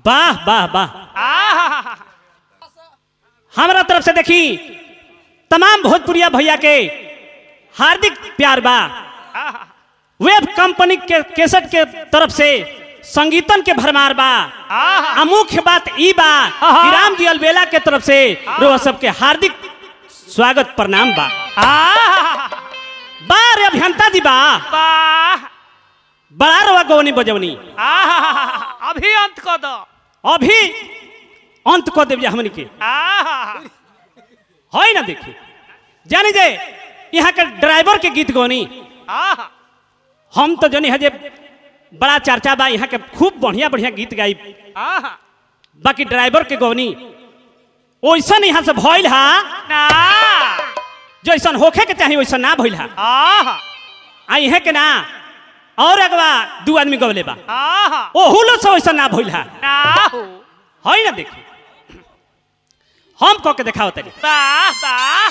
वाह वाह वाह आहा हमारा तरफ से देखी तमाम भोजपुरिया भैया के हार्दिक प्यार बा आहा वेब कंपनी के केसट के तरफ से संगीतन के भरमार बा आहा आ मुख्य बात ई बा कि राम जी अलबेला के तरफ से रोह सबके हार्दिक स्वागत प्रणाम बा आहा बा रे अभियंता जी बा वाह बड़ा रोआ गवनी बजवनी आहा अभी अंत कर दो अभी अंत कर देव हमनी के आहा है ना देखी जानी जे यहाँ के ड्राइवर के गीत गौनी आहा हम तो जनी है जे बड़ा चर्चा बा यहाँ के खूब बढ़िया बढ़िया गीत गाई आहा बाकी ड्राइवर के गौनी ओइसन यहाँ से भइल हा ना जैसन होखे के चाहिए वैसन ना भइल हा आहा आ इहे के ना और अगवा दू आदमी गवले बा आहा ओहू लो से वैसन ना भइल हा ना हो है ना देखी हम कह के देखाओ तनी वाह वाह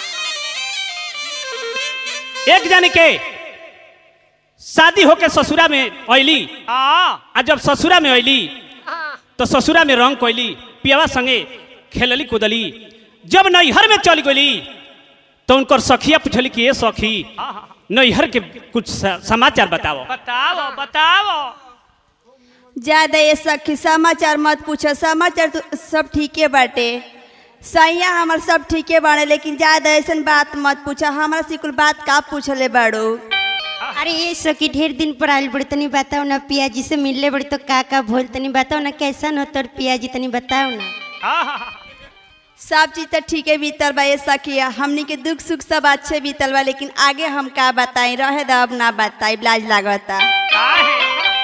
एक जानी के शादी होके ससुरा में अली आ आ जब ससुरा में अली तो ससुरा में रंग कोइली पियावा संगे खेलली कूदली जब नैहर में चल गई तो उनकर सखिया पूछली कि ये सखी आहा नैहर के कुछ स- समाचार बताओ बताओ बताओ ज्यादा ये सखी समाचार मत पूछो समाचार तो सब ठीके बाटे सैया हमार सब ठीके बाड़े लेकिन ज्यादा ऐसन बात मत पूछो हमारा से कुल बात का पूछले बाड़ो अरे ये सखी ढेर दिन पर आयल बड़ी तनी बताओ ना पिया जी से मिलले बड़ी तो का का भोल तनी बताओ ना कैसन हो तोर पिया जी तनी बताओ ना आहा सब चीज तो ठीके बीतल बा ये सखी हमनी के दुख सुख सब अच्छे बीतल बा लेकिन आगे हम का बताई रहे दो अब ना बताई लाज लागता काहे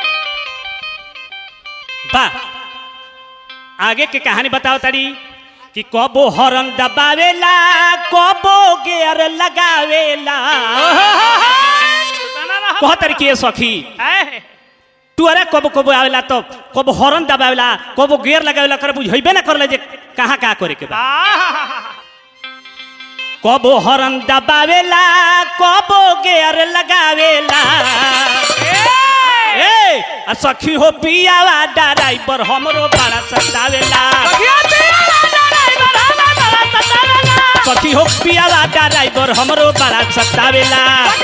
बा आगे के कहानी बताओ तारी कि कबो हरन दबावेला कबो गेयर लगावेला तना रहा कह तारी कि ये सखी है तू अरे कबो कबो आवेला तो कबो हॉर्न दबावेला कबो गेयर लगावेला कर बुझेबे ना करले जे कहाँ कहाँ करे के बा आहा कबो हॉर्न दबावेला कबो गेयर लगावेला ए आ सखी हो पियावा ड्राइवर हमरो बड़ा सतावेला सखी हो पियावा ड्राइवर हमरो बड़ा सतावेला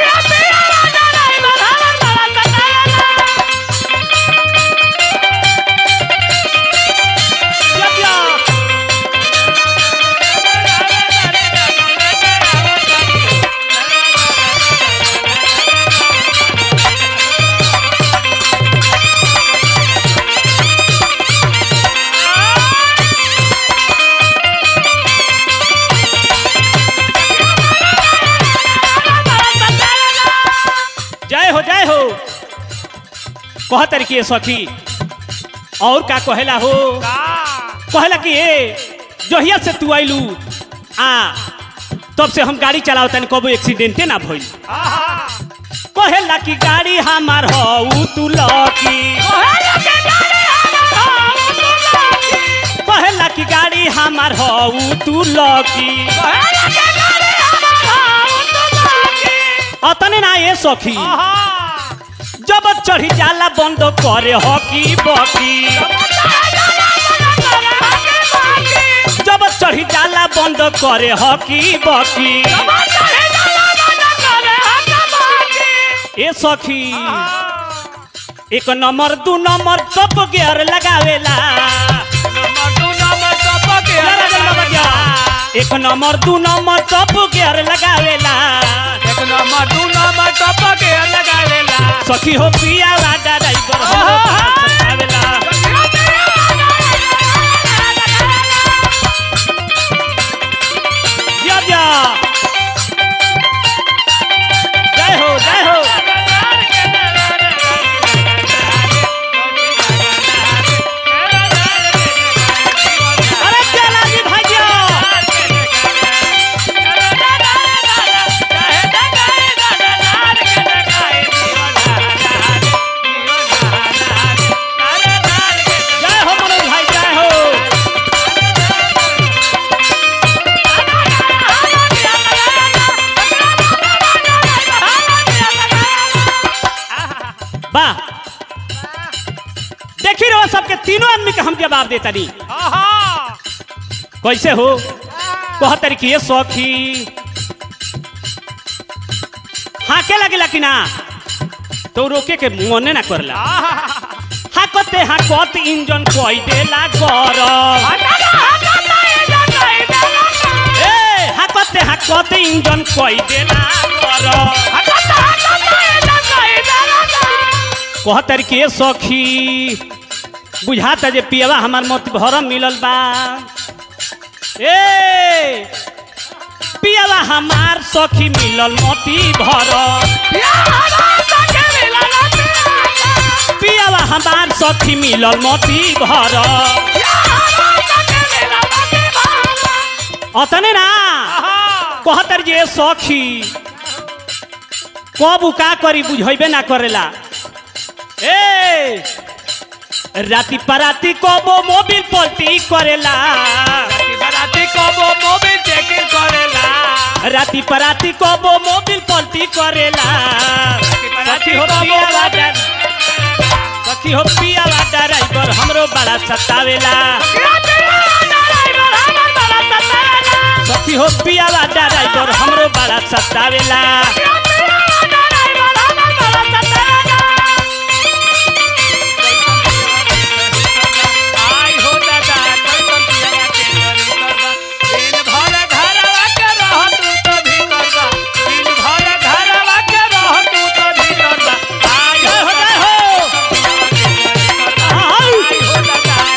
जय हो जय हो कह तरीके सखी और का कहेला हो कहेला कि ए जहिया से तू आइलू आ तब से हम गाड़ी चलाओ तनी कबो एक्सीडेंटे ना भइल कहेला कि गाड़ी हमार हो तू लकी कहेला कि गाड़ी हमार हो तू लकी अतने ना ये सखी जब चढ़ी जाला बंद करे हकी बकी जब चढ़ी जाला बंद करे हकी बकी ए सखी एक नंबर दू नंबर टप गियर लगावेला एक नंबर दू नंबर टप गियर लगावेला सखी हो पिया वादा ड्राइवर हो सतावेला जा जा जय हो जय हो अरे चला जी भाइयों जय हो मनोज भाई जय हो वाह देखी रहो सबके तीनों आदमी के हम जवाब देता नहीं आहा कैसे हो कह तरीके ये सौखी हाके लगेला कि ना तो रोके के मने ना करला हाकते हाकत इंजन कोई देला गरम ए हाकते हाकत इंजन कोई देला गरम कह तरीके ये सौखी बुझाता जे पियवा हमार मत भरम मिलल बा ए पियवा हमार सखी मिलल मोती भरम पियवा हमार सखी मिलल मोती भरम अतने ना कहतर जे सखी कब का करी बुझेबे ना करेला ए राती पराती कबो मोबिल पलटी करेला राती पराती कबो मोबिल पलटी करेला सखी हो पियावा डर सखी हो पियावा ड्राइवर हमरो बड़ा सतावेला सखी हो पियावा ड्राइवर हमरो बड़ा सतावेला जय हो जय हो आउ।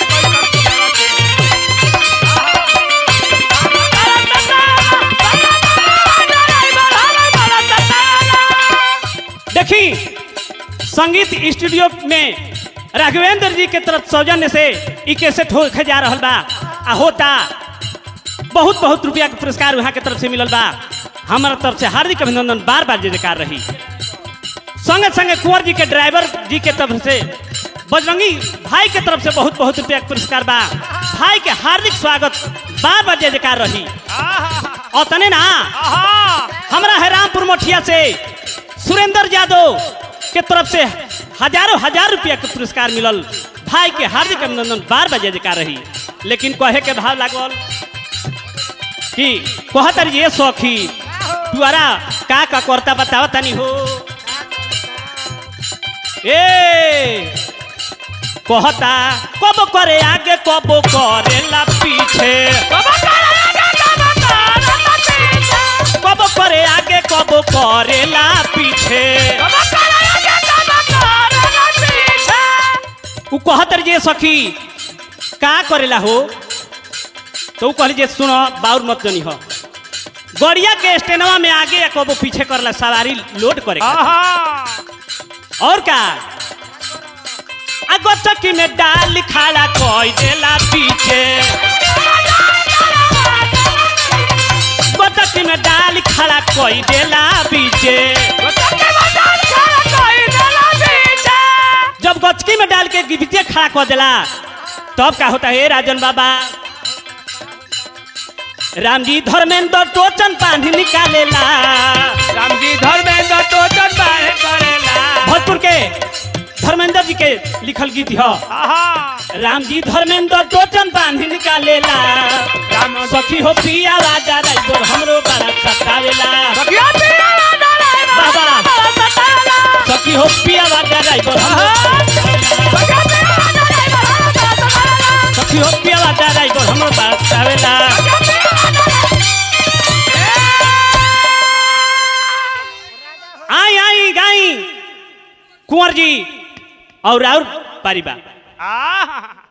देखी संगीत स्टूडियो में राघवेंद्र जी के तरफ सौजन्य से ई कैसेट होके जा रहल बा आ होता बहुत बहुत रुपया के पुरस्कार वहाँ के तरफ से मिलल बा हमारा तरफ से हार्दिक अभिनंदन बार बार जयकार रही संगे संगे कुंवर जी के ड्राइवर जी के तरफ से बजरंगी भाई के तरफ से बहुत बहुत रुपया के पुरस्कार बा भाई के हार्दिक स्वागत बार बार जयकार रही और तने ना हमरा है रामपुर मोठिया से सुरेंद्र यादव के तरफ से हजारों हजार रुपया के पुरस्कार मिलल भाई के हार्दिक अभिनंदन बार बार जयकार रही लेकिन कहे के भाव लागल कि कहतर ये सौखी तुआरा का का करता बतावा तनी हो ए कहता कब करे आगे कब करेला पीछे कब करे आगे कब करेला पीछे उ कहतर जे सखी का करेला हो तो उ कहली जे सुनो बाउर मत जनी हो गड़िया के स्टेनवा में आगे या कबो पीछे करला सवारी लोड करे खातिर। और का आगो चक्की में डाल खाड़ा कोई देला पीछे गोचक्की में डाल खड़ा कोई देला पीछे जब गचकी में डाल के पीछे खड़ा कर देला तब का होता है राजन बाबा राम जी धर्मेंद्र टोचन बांध निकालेला रामजी धर्मेंद्र टोचन बाहे करेला भोजपुर के धर्मेंद्र जी के लिखल गीत ह आहा राम जी धर्मेंद्र टोचन बांध निकालेला राम सखी हो पिया राजा राइबर हमरो बड़ा सतावेला सखिया पिया डराइवर बाबा। बड़ा सताला सखी हो पिया राजा राइबर सखिया पिया डराइवर बड़ा सताला सखी हो पिया राजा राइबर हमरो बड़ा सतावेला आई आई गाई कुंवर जी और और पारिबा आहा